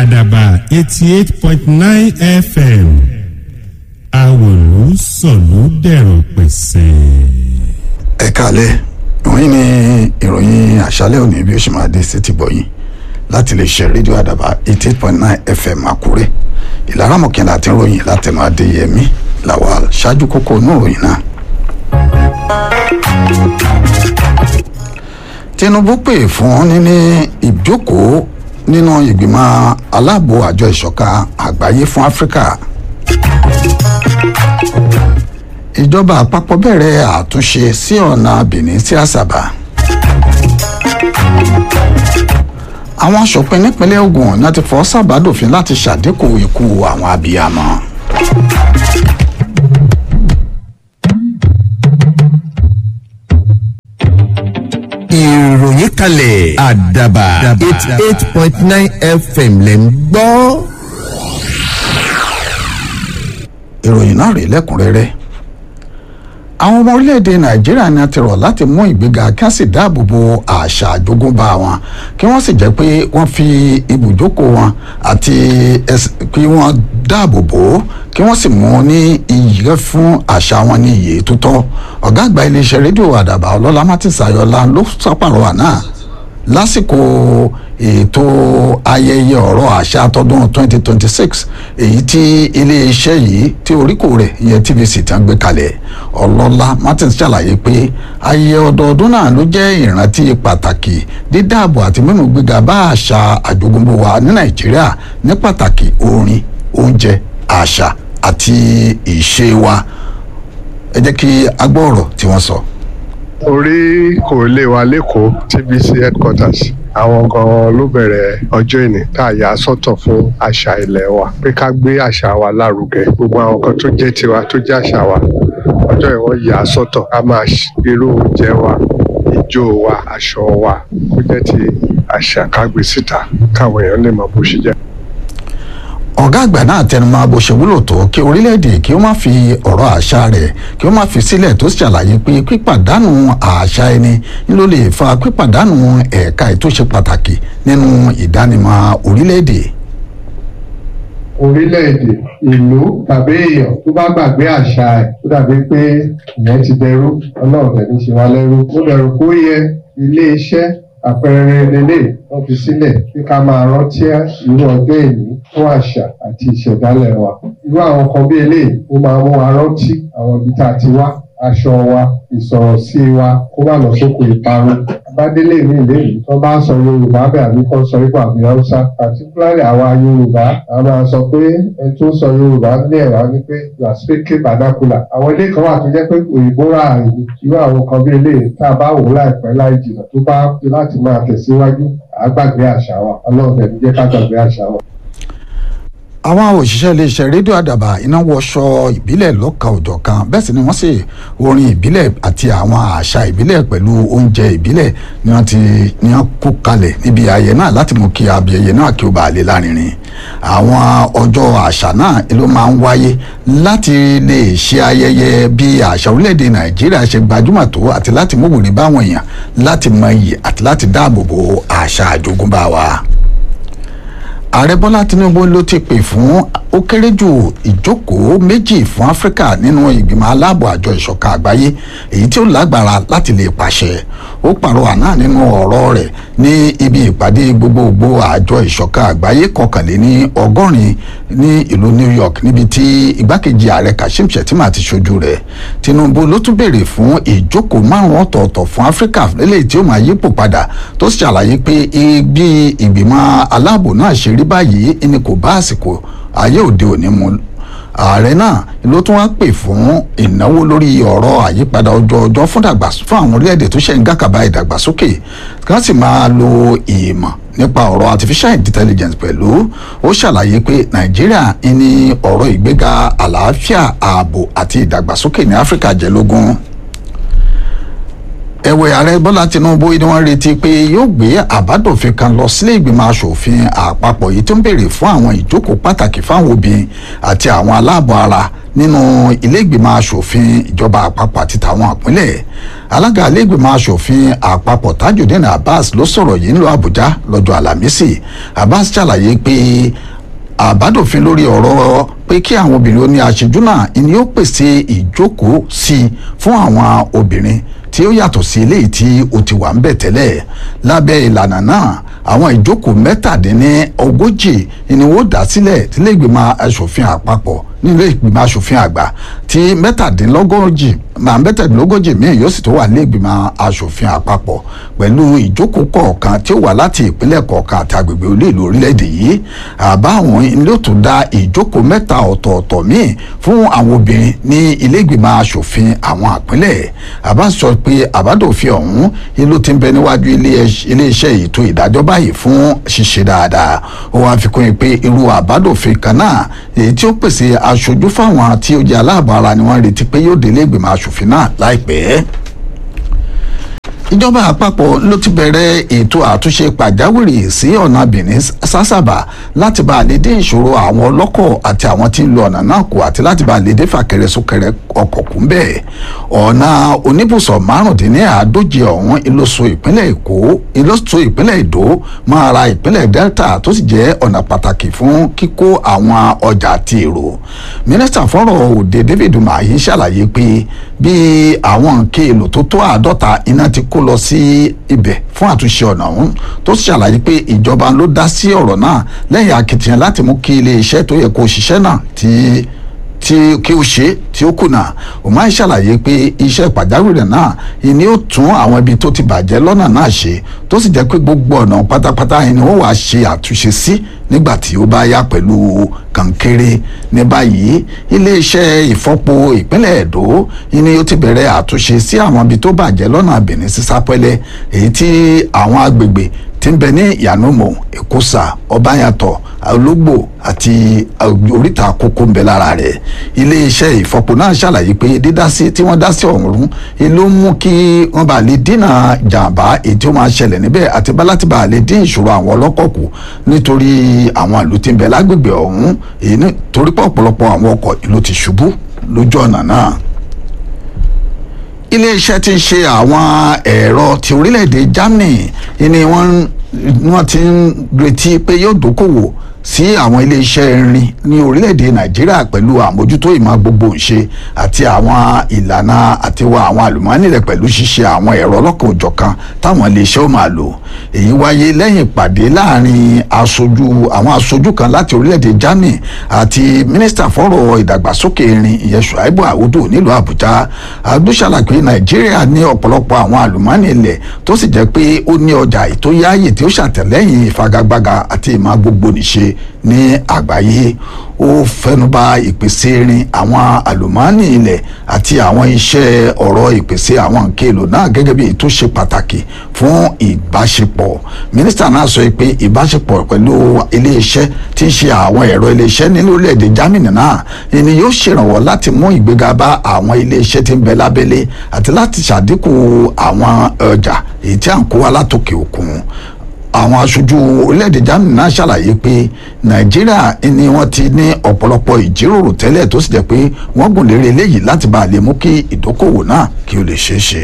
àdàbà eighty eight point nine fm àwòlú sọ̀lú dẹ̀rọ̀ pẹ̀sẹ̀. ẹ káalẹ́ ìwọ̀nyí ni ìròyìn àṣálẹ́ òní bí ó ṣe máa dé sí ti bọ̀yìn láti lè ṣe rédíò àdàbà eighty eight point nine fm àkúrẹ́ ìlara mọ̀kànlá àti ìròyìn látẹnu adéyẹmí làwà ṣáájú kókó inú ìròyìn náà. tinubu pè fún níní ìjókòó nínú ìgbìmọ̀ aláàbò àjọ ìṣọ̀kan àgbáyé fún áfíríkà ìjọba àpapọ̀ bẹ̀rẹ̀ àtúnṣe sí ọ̀nà benin sí àṣàbà àwọn aṣòfin nípínlẹ̀ ogun náà ti fọ́ sábàdòfin láti ṣàdínkù ikú àwọn abiyamọ. ìròyìn kalẹ̀ àdàbà eighty eight point nine fm lẹ̀ ń gbọ́. ìròyìn náà rèé lẹ́kùnrẹ́rẹ́ àwọn ọmọ orílẹ̀-èdè nàìjíríà ni a ti rọ̀ láti mú ìgbéga kí wọ́n sì dáàbò bo àṣà àjogúnbá wọn kí wọ́n sì jẹ́ pé wọ́n fi ibùjókòó wọn àti kí wọ́n dáàbò bò ó kí wọ́n sì mú ní iyì fún àṣà wọn ní iye tó tọ́ ọ̀gá àgbà iléeṣẹ́ rédíò àdàbà ọlọ́lá martins ayọ̀lá ló sápàrọ̀wà náà lásìkò ètò ayẹyẹ ọ̀rọ̀ àṣà tọdún 2026 èyí tí iléeṣẹ́ yìí tí oríkò rẹ̀ ìyẹn tvc ti ń gbé kalẹ̀ ọlọ́lá martins ṣàlàyé pé ayẹyẹ ọdọọdún náà ló jẹ́ ìrántí pàtàkì dídáàbò àti mímú gbéga bá àṣà àjogúnbó wa ní nàìjíríà ní pàtàkì orin oúnjẹ àṣà àti ìṣe wa ẹ jẹ́ kí a gbọ́ ọ̀rọ̀ tí wọ́n sọ. orí kò lè wa lẹ́kọ̀ọ́ tvc headquarters àwọn gan-an ló bẹ̀rẹ̀ ọjọ́ ìní tá a yà sọ́tọ̀ fún àṣà ilẹ̀ wa pé ká gbé àṣà wa lárugẹ gbogbo àwọn kan tó jẹ́ tiwa tó jẹ́ àṣà wa ọjọ́ ìwọ̀n yà sọ́tọ̀ ká máa irú oúnjẹ wa ijó wa aṣọ wa kó jẹ́ ti àṣà ká gbé síta káwọn èèyàn lè mọ bó ṣe jẹ́ ọ̀gá àgbà náà tẹnumọ́ bó ṣe wúlò tó kí orílẹ̀-èdè kí ó má fi ọ̀rọ̀ àṣà rẹ̀ kí ó má fi sílẹ̀ tó sì ṣàlàyé pé pípàdánù àṣà ẹni ló lè fa pípàdánù ẹ̀ka ètò ṣe pàtàkì nínú ìdánimọ̀ orílẹ̀-èdè. orílẹ̀-èdè ìlú tàbí èèyàn tó bá gbàgbé àṣà ẹ̀ tó dàbí pé ìyẹn ti dẹrú ọlọ́run tẹ̀ ní ṣe wá lẹ́rú ó dẹrù kó yẹ ilé-iṣẹ́ àpẹẹrẹ lélẹ̀ wọ́n fi sílẹ̀ kí ká máa rántí irú ọjọ́ èní fún àṣà àti ìṣẹ̀dálẹ̀ wa. irú àwọn kan bí eléyìí ó máa mú wa rántí àwọn ibi tá a ti wá aṣọ wa ìsọ̀rọ̀ sí wa kó má lọ sóko ìparun. abádélé mi lèyí tó bá ń sọ yorùbá bẹ́ẹ̀ àbí kó sọ ipò àbí haúsá particularly àwa yorùbá a máa sọ pé ẹni tó ń sọ yorùbá ní ẹ̀rọ ní pé you are speaking vernacular. àwọn ilé kan wà tó jẹ́ pé òyìnbó rà àyè irú àwọn kan bí eléyìí tá a bá wò láìpẹ́ láì jìnnà tó bá fi láti máa tẹ̀síwájú àgbàgbé àṣà wa ọlọ́run ẹ̀ ní jẹ́ ká gbàgbé àṣà wa àwọn òṣìṣẹ́ iléeṣẹ́ rédíò àdàbà iná wọṣọ ìbílẹ̀ lọ́kàn òjọ̀ kan bẹ́ẹ̀ sì ni wọ́n sì orin ìbílẹ̀ àti àwọn àṣà ìbílẹ̀ pẹ̀lú oúnjẹ ìbílẹ̀ ni wọ́n ti ní wọ́n kó kalẹ̀ níbi ayẹyẹ náà láti mú kí abiyẹyẹ náà kí ó bàa lè lárinrin àwọn ọjọ́ àṣà náà ló máa ń wáyé láti lè ṣe ayẹyẹ bí àṣà orílẹ̀-èdè nàìjíríà ṣe gbajúmọ̀ tó àti láti mú wòlé báwọn èèyàn láti mọ iyì àti láti dáàbò bo àṣà àjogúnbá wa ààrẹ bọ́lá tinubu ló ti pè fún ó kéré jù ìjókòó méjì fún áfíríkà nínú ìgbìmọ̀ aláàbò àjọ ìṣọ̀kan àgbáyé èyí tí ó lágbára láti lè pàṣẹ ó pàrọwà náà nínú ọ̀rọ̀ rẹ̀ ní ibi ìpàdé gbogbogbò àjọ ìṣọ̀kan àgbáyé kọkànléní ọgọ́rin ní ìlú new york níbi tí igbákejì ààrẹ kashim shettima ti ṣojú rẹ̀ tinubu ló tún béèrè fún ìjókòó márùn ọ̀tọ̀ọ̀tọ̀ fún áfíríkà lélẹ́yìí tí ó máa yípo padà tó sì ṣàlàyé pé ibi ìgbìmọ̀ aláàbò náà ṣe rí báyìí ni kò bá àsìkò ayé òde òní mu ààrẹ náà ló tún wá pè fún ìnáwó lórí ọ̀rọ̀ àyípadà ọjọ́ ọjọ́ fún àwọn orílẹ̀-èdè tó ṣe ń gàkàbà ìdàgbàsókè kí wọ́n sì máa lo ìmọ̀ nípa ọ̀rọ̀ artificial intelligence pẹ̀lú ó ṣàlàyé pé nàìjíríà ní ọ̀rọ̀ ìgbéga àlàáfíà ààbò àti ìdàgbàsókè ní áfíríkà jẹ́ lógún ẹ̀wẹ̀ ààrẹ bọ́lá tinubu ni wọ́n retí pé yóò gbé àbádòfin kan lọ sílé ìgbìmọ̀ asòfin àpapọ̀ yìí tó ń béèrè fún àwọn ìjókòó pàtàkì fáwọn obìnrin àti àwọn aláàbọ̀ ara nínú ilé ìgbìmọ̀ asòfin ìjọba àpapọ̀ àti tàwọn ìpínlẹ̀ alága ilé ìgbìmọ̀ asòfin àpapọ̀ tajudeen abbas ló sọ̀rọ̀ yìí ńlọ àbújá lọ́jọ́ àlàmísì abbas ṣàlàyé pé àbádòfin lórí ọ̀rọ̀ pé kí àwọn obìnrin ó ní aṣojú náà ni ó pèsè ìjókòó sí i fún àwọn obìnrin tí ó yàtọ̀ sí eléyìí tí ó ti wà ń bẹ̀ tẹ́lẹ̀ lábẹ́ ìlànà náà àwọn ìjókòó mẹ́tàdínní ogójì ni wọ́n dá sílẹ̀ tílé ìgbìmọ̀ asòfin àpapọ̀ nílé ìgbìmọ̀ asòfin àgbà tí mẹ́tàdínlógójì máa mẹ́tàdínlógójì míì yóò sì tó wà nílé ìgbìmọ̀ asòfin àpapọ̀ pẹ̀lú ìjókòó kọ̀ọ̀kan tí ó wà láti ìpínlẹ̀ kọ̀ọ̀kan àti agbègbè olú ìlú orílẹ̀-èdè yìí àbá àwọn ilé tó dá ìjókòó mẹ́ta ọ̀tọ̀ọ̀tọ̀ míì fún àwọn obìnrin ní ilé ìgbìmọ̀ asòfin àwọn àpínlẹ̀ àbá sọ pé àbádòfin ọ̀hún ìlú ti ń bẹ níwájú iléeṣẹ́ ètò ìdájọ́ báyìí fún ṣíṣe dáadáa ó wáá fi kún un pé irú àbádòfin kan náà èyí tí ó pèsè aṣojú fáwọn tí ó jẹ́ aláàbọ̀ ara ni wọ́n retí pé yóò délé ìgbìmọ̀ asòfin náà láìpẹ́ ìjọba àpapọ̀ ló ti bẹ̀rẹ̀ ètò àtúnṣe pàjáwìrì sí ọ̀nà benin sásàbà láti bá a lè dé ìṣòro àwọn ọlọ́kọ̀ àti àwọn tí ń lo ọ̀nà náà kù àti láti bá a lè dé fàkẹrẹ súnkẹrẹ ọkọ̀ kù ń bẹ̀. ọ̀nà oníbùsọ̀ márùndínláàádóje ọ̀hún ìlóso ìpínlẹ̀ èkó ìlóso ìpínlẹ̀ èdò máa ra ìpínlẹ̀ delta tó sì jẹ́ ọ̀nà pàtàkì fún kíkó àwọn ọjà àti èrò. mínísítà fọ́rọ̀ òde david umahi ṣàlàyé pé bí àwọn nǹkan èlò tó tó àádọ́ta iná ti kó lọ sí ibẹ̀ fún àtúnṣe ọ̀nà ọ̀hún tó sì ṣàlàyé pé ìjọba ló dá sí ọ̀rọ̀ náà lẹ́yìn akitiyan láti mú kí ilé iṣẹ́ tó yẹ kó ṣiṣẹ́ náà tí tí kí ó ṣe tí ó kùnà òmáì ṣàlàyé pé iṣẹ́ pàjáwìrì náà ni ó tún àwọn ibi tó ti bàjẹ́ lọ́nà náà ṣe tó sì jẹ́ pé gbogbo ọ̀nà pátápátá ni ó wàá ṣe àtúnṣe sí nígbà tí ó bá yá pẹ̀lú kankéré ní báyìí iléeṣẹ́ ìfọ́po ìpínlẹ̀ èdò ni ó ti bẹ̀rẹ̀ àtúnṣe sí àwọn ibi tó bàjẹ́ lọ́nà benin sísápẹ́lẹ́ èyí tí àwọn agbègbè tí ń bẹ ní ìyànúmọ̀ èkósà ọbàyàtọ̀ ológbò àti oríta àkókò ń bẹ lára rẹ̀ iléeṣẹ́ ìfọpo náà ṣàlàyé pé dídásí tí wọ́n dá sí ọ̀hún ló mú kí wọ́n bá lè dínà jàǹbá èyí tí ó máa ṣẹlẹ̀ níbẹ̀ àti bá láti bá lè dín ìṣòro àwọn ọlọ́kọ̀ kù nítorí àwọn ìlú tí ń bẹ lágbègbè ọ̀hún èyí nítorí pé ọ̀pọ̀lọpọ̀ àwọn ọkọ̀ ìlú ti ṣubú lójú ọ̀nà náà iléeṣẹ́ tí ń ṣe àwọn ẹ̀rọ ti orílẹ̀-èdè Germany ni wọ́n wọ́n ti ń retí pé yóò dókòwò sí àwọn iléeṣẹ́ irin ní orílẹ̀-èdè Nàìjíríà pẹ̀lú àmójútó ìmọ̀ gbogbo ìṣe àti àwọn ìlànà àtiwọ́ àwọn àlùmọ́ọ́nì rẹ̀ pẹ̀lú ṣíṣe àwọn ẹ̀rọ ọlọ́kan òjọ̀kan táwọn iléeṣẹ́ ó máa lò èyí wáyé lẹ́yìn ìpàdé láàrin aṣojú àwọn aṣojú kan láti orílẹ̀-èdè Germany àti mínísítà fọ́rọ̀ ìdàgbàsókè irin ìyẹn Ṣùáìbù Àwùdù nílùú Àbújá àdúṣàlàpé Nàìjíríà ní ọ̀pọ̀lọpọ̀ àwọn àlùmọ́ọ́nì ilẹ̀ tó sì jẹ́ pé ó ní ọjà ìtóyáyè tí ó ṣàtẹ̀lẹ́yìn ìfagagbága àti ìmọ̀ gbogbo nìṣe ní àgbáyé ó fẹnuba ìpèsè irin àwọn àlùmọ́ọ́nì ilẹ̀ àti àwọn iṣẹ́ ọ̀rọ̀ ìpèsè àwọn nǹkan èlò náà gẹ́gẹ́ bí ètò ṣe pàtàkì fún ìbáṣepọ̀ mínísítà náà sọ pé ìbáṣepọ̀ pẹ̀lú iléeṣẹ́ tí ń ṣe àwọn ẹ̀rọ iléeṣẹ́ ní orílẹ̀-èdè Germany náà ni yóò ṣèrànwọ́ láti mú ìgbéga bá àwọn iléeṣẹ́ tí ń bẹ lábẹ́lé àti láti ṣàdínkù àwọn ọjà èyí tí à ń kó wá látòkè òkun àwọn aṣojú orílẹ̀-èdè Germany náà ṣàlàyé pé Nàìjíríà ni wọ́n ti ní ọ̀pọ̀lọpọ̀ ìjíròrò tẹ́lẹ̀ tó sì jẹ́ pé wọ́n gùn lérè eléyìí láti bá a lè mú kí ìdókòwò náà kí ó lè ṣeé ṣe.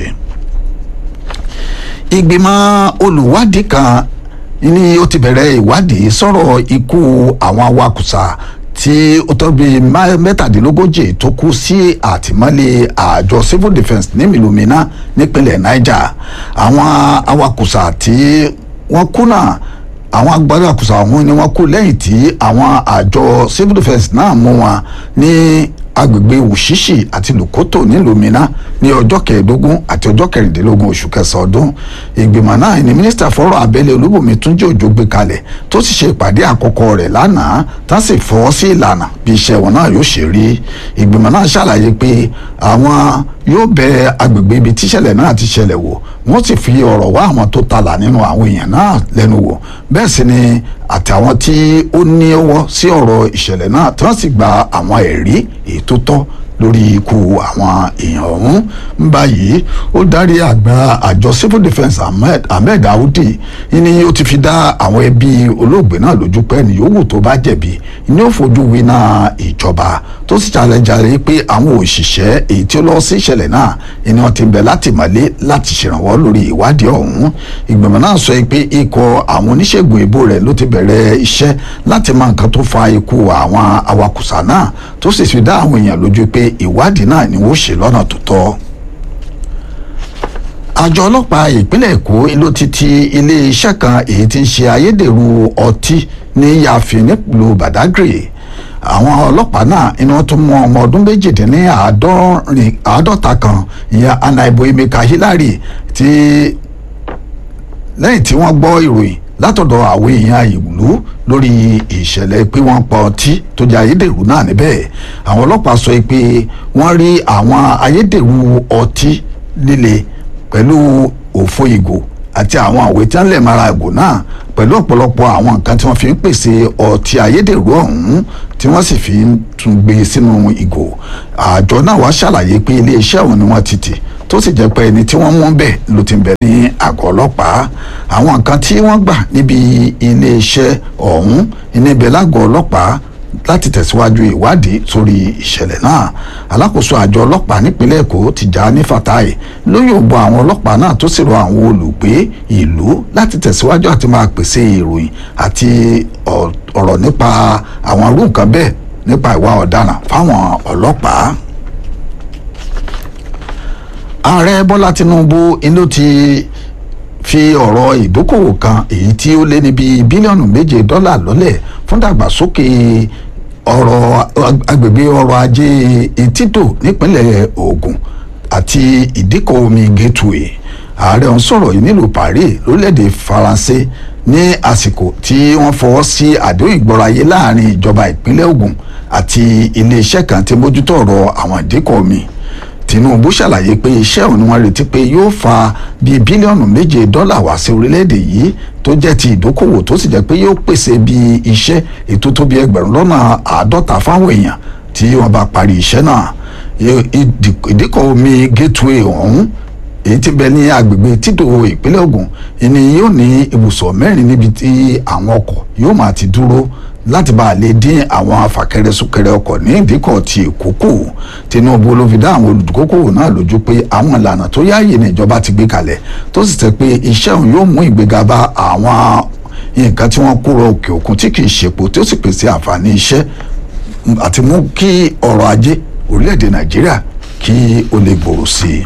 ìgbìmọ̀ olùwádìí kan ni ó ti bẹ̀rẹ̀ ìwádìí sọ̀rọ̀ ikú àwọn awakùsà tí ó tó bíi mẹ́tàdínlógójì tó kú sí àtìmọ́lé àjọ civil defence ní Milumina nípínlẹ̀ Niger àwọn awakùsà tí wọ́n kú náà àwọn agbára àkùsà ọ̀hún ni wọ́n kú lẹ́yìn tí àwọn àjọ civil defence náà mú wọn ní agbègbè wùsíṣì àti lùkótò nílùú Minna ní ọjọ́ kẹẹ̀ẹ́dógún àti ọjọ́ kẹrìndínlógún oṣù kẹsàn-án ọdún ìgbìmọ̀ náà ni mínísítà fọ́rọ̀ abẹ́lé olúbùnmi túnjí òjò gbé kalẹ̀ tó sì ṣe ìpàdé àkọ́kọ́ rẹ̀ lánàá tá sì fọwọ́ sí ìlànà bí iṣẹ́ wọn náà yóò ṣe rí ìgbìmọ̀ náà ṣàlàyé pé àwọn yóò bẹ agbègbè ibi tíṣẹ̀lẹ̀ náà ti ṣẹlẹ̀ wò wọ́n sì fi ọ̀rọ̀ wá àwọn tó talà nínú àwọn èèyàn náà lẹ́nu wò bẹ́ẹ̀ sì ni àtàwọn tí ó ní ọwọ́ sí ọ̀rọ̀ ìṣẹ̀lẹ̀ náà tí wọ́n sì gba àwọn ẹ̀rí èyí tó tọ́ lórí ikú àwọn èèyàn ọ̀hún ń báyìí ó darí àgbà àjọ civil defence ahmed ahmed audi ní ó ti fi dá àwọn ẹbí olóògbé náà lójú pé ẹni yòówù tó bá jẹ̀bi ni ó fojú winá ìjọba tó sì jalejare pé àwọn òṣìṣẹ́ èyí tí ó lọ sí ìṣẹ̀lẹ̀ náà ni wọ́n ti bẹ̀ láti mọ̀lé láti ṣèrànwọ́ lórí ìwádìí ọ̀hún ìgbìmọ̀ náà sọ pé ikọ̀ àwọn oníṣègùn ìbò rẹ̀ ló ti bẹ̀rẹ̀ iṣẹ́ láti mọ nǹkan tó fa ikú àwọn awakùsà náà tó sì fi dá àwọn èèyàn lójú pé ìwádìí náà ni wọ́n ṣe lọ́nà tó tọ́ àjọ ọlọ́pàá ìpínlẹ̀ èkó ló ti ti iléeṣẹ́ kan èyí tí ń ṣe ayédèrú ọtí ní yàfin nílùú badagry àwọn ọlọ́pàá náà iná tún mú ọmọ ọdún méjìdínláàádọ́ta kan ìyẹn anaibo emeka hillary tí lẹ́yìn tí wọ́n gbọ́ ìròyìn látọ̀dọ̀ àwọn èèyàn ìlú lórí ìṣẹ̀lẹ̀ pé wọ́n pa ọtí tó jẹ́ ayédèrú náà níbẹ̀ àwọn ọlọ́pàá sọ pé wọ́n rí àwọn ayédèrú ọtí líle pẹ̀lú òfo ìgò àti àwọn àwé tí wọ́n lè mara ìgò náà pẹ̀lú ọ̀pọ̀lọpọ̀ àwọn nǹkan tí wọ́n fi ń pèsè ọtí ayédèrú ọ̀hún tí wọ́n sì fi ń tún gbé sínú ìgò àjọ náà wá ṣàlàyé pé iléeṣẹ́ ọ̀hún ni wọ́n ti tì tó sì jẹ́ pé ẹni tí wọ́n mú bẹ́ẹ̀ ló ti bẹ̀ ní àgọ́ ọlọ́pàá àwọn nǹkan tí wọ́n gbà níbi iléeṣẹ́ ọ̀hún níbẹ̀ lágọ̀ọ́ ọlọ́pàá láti tẹ̀síwájú ìwádìí sórí ìṣẹ̀lẹ̀ náà alákòóso àjọ ọlọ́pàá nípínlẹ̀ èkó Tìjàní Fatai ló yòǹbọ àwọn ọlọ́pàá náà tó sì rọ àwọn olùgbé ìlú láti tẹ̀síwájú àti máa pèsè ìròyìn àti ọ̀rọ̀ nípa àwọn irú nǹkan bẹ́ẹ̀ nípa ìwà ọ̀daràn fáwọn ọlọ́pàá ààrẹ bọ́lá tinubu inú ti fi ọ̀rọ̀ ìdókòwò kan èyí tí ó lé níbi bílíọ̀nù méje dọ́là lọ́lẹ̀ fún dàgbàsókè ọ̀rọ̀ agbègbè ọrọ̀ ajé etídò nípínlẹ̀ Ògùn àti ìdíkọ̀ omi gateway ààrẹ ọ̀hún sọ̀rọ̀ yìí nílùú Paris lórílẹ̀‐èdè Faransé ní àsìkò tí wọ́n fọwọ́ sí àdéhùn ìgbọ́ráyé láàrin ìjọba ìpínlẹ̀ Ògùn àti iléeṣẹ́ kan tí mójútó ọ̀rọ̀ àwọn ìdíkọ̀ omi Tinubu ṣàlàyé pé iṣẹ́ òun ni wọ́n retí pé yóò fa bíi bílíọ̀nù méje dọ́là wá sí orílẹ̀-èdè yìí tó jẹ́ ti ìdókòwò tó sì jẹ́ pé yóò pèsè bíi iṣẹ́ ètò tó bí ẹgbẹ̀rún lọ́nà àádọ́ta fáwọn èèyàn tí wọ́n bá parí iṣẹ́ náà ìdíkọ̀ omi gateway ọ̀hún èyí tí bẹ ní agbègbè títò ìpínlẹ̀ Ògùn ìní yóò ní ibùsọ̀ mẹ́rin níbi tí àwọn ọkọ̀ yóò máa ti dúró láti bá a lè dín àwọn afàkẹrẹ súnkẹrẹ ọkọ̀ ní ìdíkọ̀ ti èkó kù Tinubu ló fi dá àwọn olùdókòwò náà lójú pé àwọn ìlànà tó yáàyè ní ìjọba ti gbé kalẹ̀ tó sì tẹ́ pé iṣẹ́ òun yóò mú ìgbéga bá àwọn nǹkan tí wọ́n kúrò òkè òkun tí kì í ṣepo tí ó sì pèsè àǹfààní iṣẹ́ àti mú kí ọrọ̀ ajé orílẹ̀-èdè Nàìjíríà kí ó lè gbòòrò sí i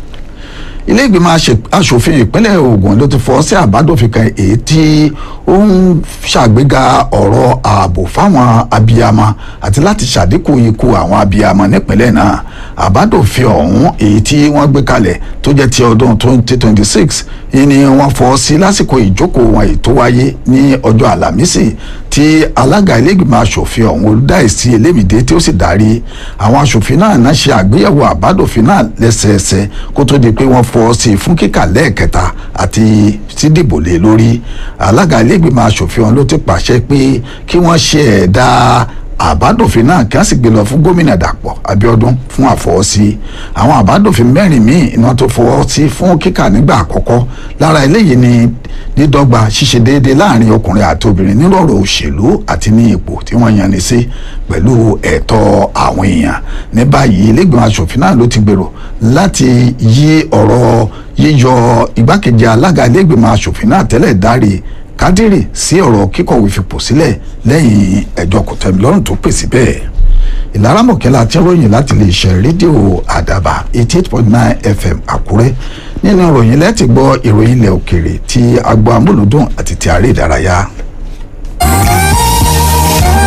ilé ìgbìmọ̀ asòfin ìpínlẹ̀ Ògùn ló ti fọ́ sí àbádòfin kan èyí tí ó ń ṣàgbéga ọ̀rọ̀ ààbò fáwọn abiyamọ àti láti ṣàdínkù ikú àwọn abiyamọ nípínlẹ̀ náà àbádòfin ọ̀hún èyí tí wọ́n gbé kalẹ̀ tó jẹ́ ti ọdún 2026 ni wọ́n fọ́ sí lásìkò ìjókòó wọn èyí tó wáyé ní ọjọ́ àlàmísì tí alága ilé ìgbìmọ̀ asòfin ọ̀hún olùdáìsí elémìdé tí ó sì darí àwọn asòfin náà náà ṣe àgbéyẹ̀wò àbádòfin náà lẹ́sẹẹsẹ kó tó di pé wọ́n fọ́ sí fún kíkà lẹ́ẹ̀kẹta àti sídìbò lé lórí alága ilégbèmọ̀ asòfin ọ̀hún ló ti pàṣẹ pé kí wọ́n ṣe ẹ̀dá àbádòfin náà kí wọ́n sì gbé lọ fún gómìnà dàpọ̀ abíọ́dún fún àfọwọ́sí àwọn àbádòfin mẹ́rin míì iná tó fọwọ́ sí fún kíkà nígbà àkọ́kọ́ lára eléyìí ni dídọ́gba ṣíṣe déédéé láàrin ọkùnrin àti obìnrin nírọ̀rọ̀ òṣèlú àti ní ipò tí wọ́n yan ni sí pẹ̀lú ẹ̀tọ́ àwọn èèyàn ní báyìí ilégbèmọ̀ asòfin náà ló ti gbèrò láti yí ọ̀rọ̀ yíyọ igbákejì alága ilégbèmọ̀ asòfin náà tẹ́lẹ̀ dárí kádírì sí ọ̀rọ̀ kíkọ̀wé fipò sílẹ̀ lẹ́yìn ẹjọ́ kòtẹ́milọ́rùn tó pèsè bẹ́ẹ̀ ìlara mọ̀kẹ́lá tí ń ròyìn láti lè ṣe rédíò àdàbà eighty eight point nine fm àkúrẹ́ nínú ìròyìn lẹ́tì gbọ́ ìròyìn ilẹ̀ òkèrè ti agbo amúlùdùn àti ti àárẹ̀ ìdárayá.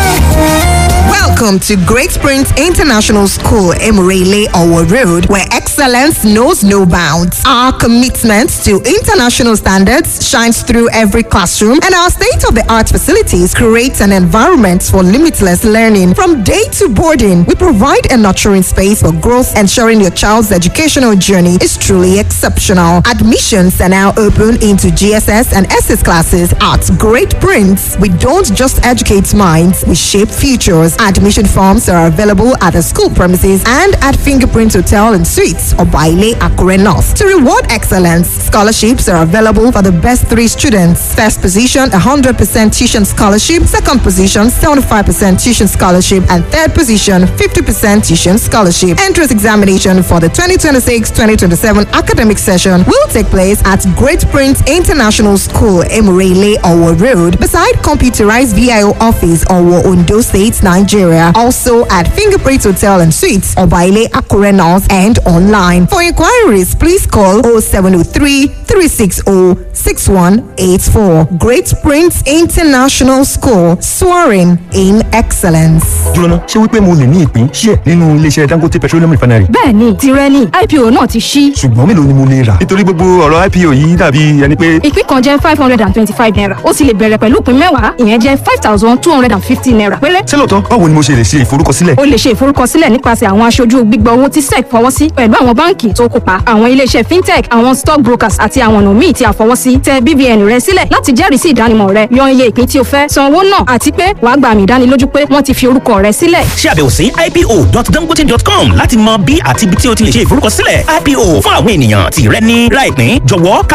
Welcome to Great Springs International School, Emirele Owo Road, where excellence excellence knows no bounds. Our commitment to international standards shines through every classroom, and our state of the art facilities create an environment for limitless learning. From day to boarding, we provide a nurturing space for growth, ensuring your child's educational journey is truly exceptional. Admissions are now open into GSS and SS classes at Great Prince. We don't just educate minds, we shape futures. Admission forms are available at the school premises and at Fingerprint Hotel and Suites or Baile Akure North. To reward excellence, scholarships are available for the best three students. First position, 100% tuition scholarship. Second position, 75% tuition scholarship. And third position, 50% tuition scholarship. Entrance examination for the 2026-2027 academic session will take place at Great Prince International School, Emirele, Owo Road, beside computerized VIO office, Owo, Ondo State, Nigeria. Also at Fingerprint Hotel and Suites, Obaile Akure North, and online. For inquiries, please call 0703 360 6184. Great Prince International School, soaring in excellence. jóná ṣé wípé mo lè ní ìpín ṣíẹ̀ nínú iléeṣẹ́ dangote petroleum refinery. bẹ́ẹ̀ni tirẹ̀ ni ipo náà ti ṣí. ṣùgbọ́n mélòó ni mo lè rà. nítorí gbogbo ọ̀rọ̀ ipo yìí dàbí ẹni pé. ìpín kan jẹ́ five hundred and twenty-five naira ó sì lè bẹ̀rẹ̀ pẹ̀lú ìpín mẹ́wàá ìyẹn jẹ́ five thousand two hundred and fifty naira péré. ṣé lóòótọ́ báwo ni mo ṣe lè ṣe ìforúkọsílẹ̀. o lè ṣe ìforúkọsílẹ̀ nípasẹ̀ àwọn aṣojú gbígbà owó tí sec fọwọ́ sí pẹ̀lú àwọn báǹkì tó kópa àwọn iléeṣẹ́ fintech àwọn stock brokers àti àwọn ọ̀nà míì tí a fọwọ́ sí tẹ BVN rẹ sílẹ̀ láti jẹ́rìí sí ìdánimọ̀ rẹ yan iye ìpín tí o fẹ́ san owó náà àti pé wàá gba àmì ìdánilójú pé wọ́n ti fi orúkọ rẹ sílẹ̀. ṣe àbẹ̀wò sí ipo.dangote.com láti mọ bí àti ibi tí o ti lè ṣe ìforúkọsílẹ̀ ipo fún àwọn ènìyàn tí rẹ ní láìpín jọ̀wọ́ ká